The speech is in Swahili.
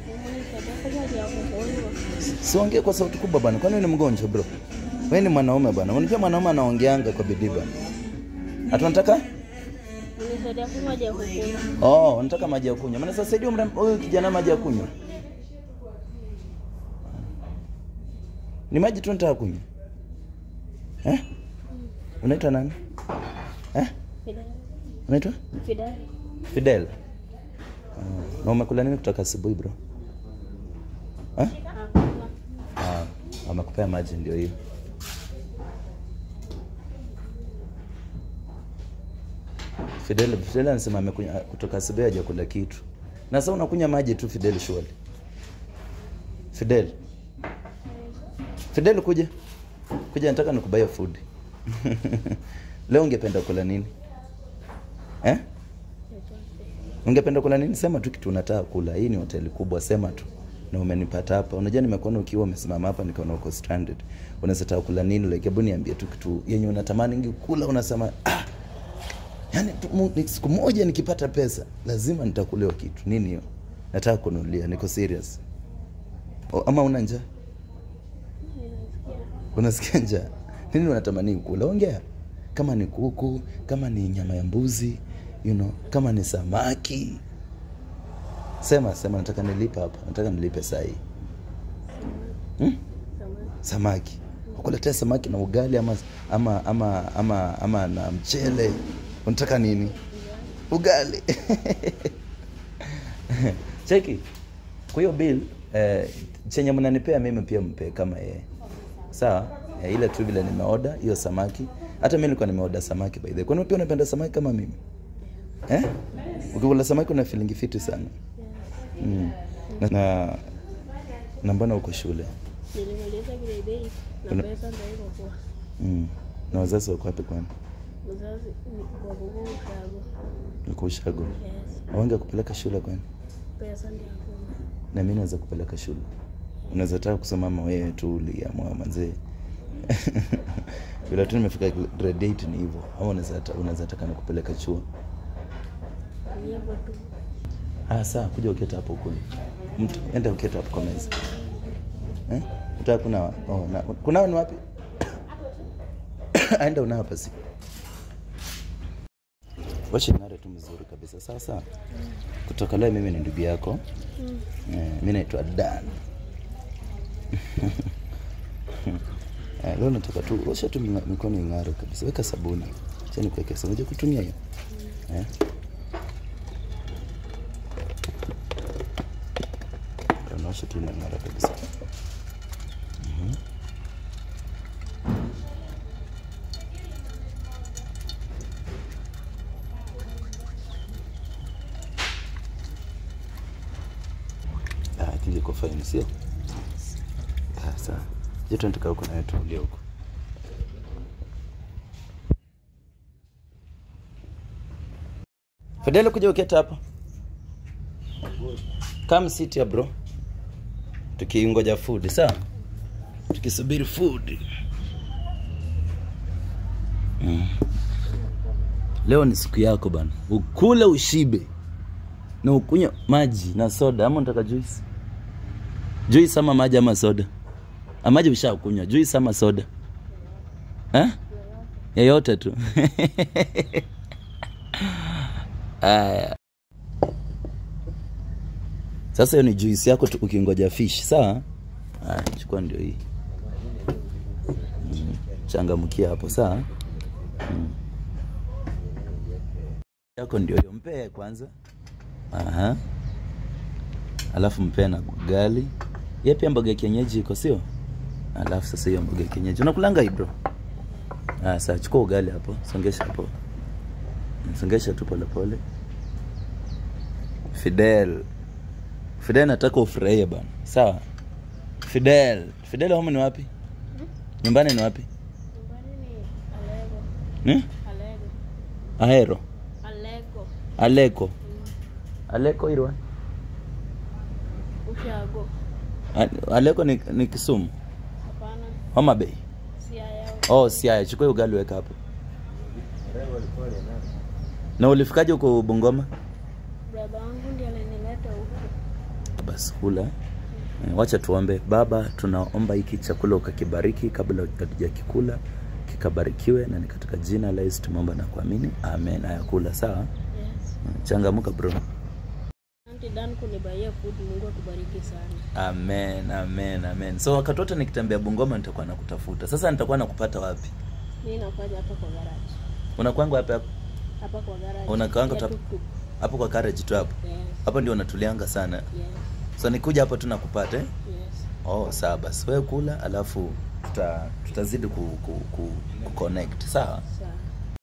Unisaidia kama ya kuhuliwa. Siongee kwa sauti kubwa bana, kwani wewe ni mgonjwa bro? Wewe ni mwanaume bana, unajua mwanaume anaongeanga kwa bidii bana. Atunataka Unisaidia kama ya kuhuliwa. oh, unataka maji ya kunywa. Maana sasa hivi huyu kijana maji ya kunywa ni maji tu nataka kunywa eh? Unaitwa nani eh? Fidel. Unaitwa Fidel. Fidel. Uh, na umekula nini kutoka asubuhi bro eh? Hakuna. Ah, amekupea maji ndio hiyo. Fidel, Fidel anasema amekunya kutoka asubuhi hajakula kitu. Na sasa unakunywa maji tu Fidel surely. Fidel. Fidel kuja. Kuja nataka nikubaie food. Leo ungependa kula nini? Eh? Ungependa kula nini? Sema tu kitu unataka kula. Hii ni hoteli kubwa, sema tu. Na umenipata hapa. Unajua nimekuona ukiwa umesimama hapa nikaona uko stranded. Unaweza taka kula nini? Like hebu niambie tu kitu yenye unatamani ngi kula unasema ah. Yaani tu- mu- ni- siku moja nikipata pesa lazima nitakulewa kitu. Nini hiyo? Nataka kununulia, niko serious. O, ama una njaa? Unasikia njaa? Nini unatamani kula? Ongea. Kama ni kuku, kama ni nyama ya mbuzi, you know, kama ni samaki. Sema, sema nataka nilipe hapa. Nataka nilipe saa hii. Hmm? Samani. Samaki. Ukuletea samaki na ugali ama ama ama ama, ama na mchele. Unataka nini? Ugali. Cheki. Kwa hiyo bill eh, chenye mnanipea mimi pia mpe kama yeye. Sawa? Eh, ile tu vile nimeoda hiyo samaki. Hata mimi nilikuwa nimeoda samaki by the way. Kwani pia unapenda samaki kama mimi? Eh? Ukikula samaki una feeling fiti sana. Mm. Na, na, na mbona uko shule? Nilimaliza grade eight na Una- pesa ndio iko kwa. Mm. Na wazazi wako wapi kwani? Mzazi ni kwa kuku ushago. Uko Ushago. Yes. Awange kupeleka shule kwani? Pesa ndio hakuna. Na mimi naweza kupeleka shule. Unaweza taka kusema ama wewe tu uliamua manzee. Bila tu nimefika grade 8 ni hivyo. Au unaweza ta- unaweza taka nikupeleka chuo. Ni hivyo tu. Ah, sawa, kuja uketa hapo kule. Mtu enda uketa hapo kwa meza. Eh? Utaka kuna oh, na, kunao ni wapi? Aenda unao hapa si. Wacha ng'are tu mzuri kabisa. Sawa sawa. Kutoka leo mimi ni ndugu yako. Mm. Eh, mimi naitwa Dan. Eh, leo nataka tu osha tu minga- mikono ing'are kabisa. Weka sabuni. Acha nikuweke sabuni. Unajua kutumia hiyo? Eh? Unaosha tu inang'ara kabisa. Mhm. Ah, kile iko fine sio? Ah, sawa. Je, tunataka huko na wewe tuulie huko. Fidel kuja uketa hapa. Come sit here bro. Tukiingoja food, sawa? Tukisubiri food. Mm. Leo ni siku yako bana. Ukule ushibe. Na ukunywe maji na soda ama unataka juice? Juice ama maji ama soda? Ah, maji ushakunywa. Juice ama soda? Eh? Yeyote tu. Aya. Sasa hiyo ni juice yako tu ukingoja fish, sawa? Aya, chukua ndio hii. Mm. Changamkia hapo, sawa? Mm. Yako ndio hiyo, mpee kwanza. Aha. Alafu mpee na ugali. Yeye pia mboga ya kienyeji iko sio? Alafu sasa hiyo mboga ya kienyeji. Unakulanga hii bro? Ah, sasa chukua ugali hapo, songesha hapo. Songesha tu pole pole. Fidel. Fidel nataka ufurahie bana. Sawa? Fidel. Fidel home ni wapi? Nyumbani ni wapi? Nyumbani ni Alego. Hmm? Alego. Ahero. Alego. Aleko. Aleko irwa. Ushago. A- Aleko ni, ni Kisumu. Hapana. Homa Bay. Siaya. Oh, Siaya. Chukua ugali weka hapo. Na ulifikaje huko Bungoma? Baba wangu ndiye alinileta huku. basi kula. Eh, Wacha tuombe. Baba, tunaomba hiki chakula ukakibariki kabla hatujakikula, kikabarikiwe na ni katika jina la Yesu tumeomba na kuamini. Amen. Haya kula sawa. Yes. Changamuka bro. Asante Dan kunibaia food. Mungu akubariki sana. Amen, amen, amen. So wakati wote nikitembea Bungoma nitakuwa nakutafuta. Sasa nitakuwa nakupata wapi? Mimi nafanya hapa kwa garage. Unakwanga wapi hapo? Hapa kwa garage. Unakaanga Ya tu- tuktuk. Hapo kwa garage tu hapo. Yes. Hapo ndio unatulianga sana. Yes. So nikuja hapo tu nakupata eh? Yes. Oh, sawa basi. Wewe kula alafu tuta, tutazidi ku, ku, ku, ku connect. Sawa? Sawa.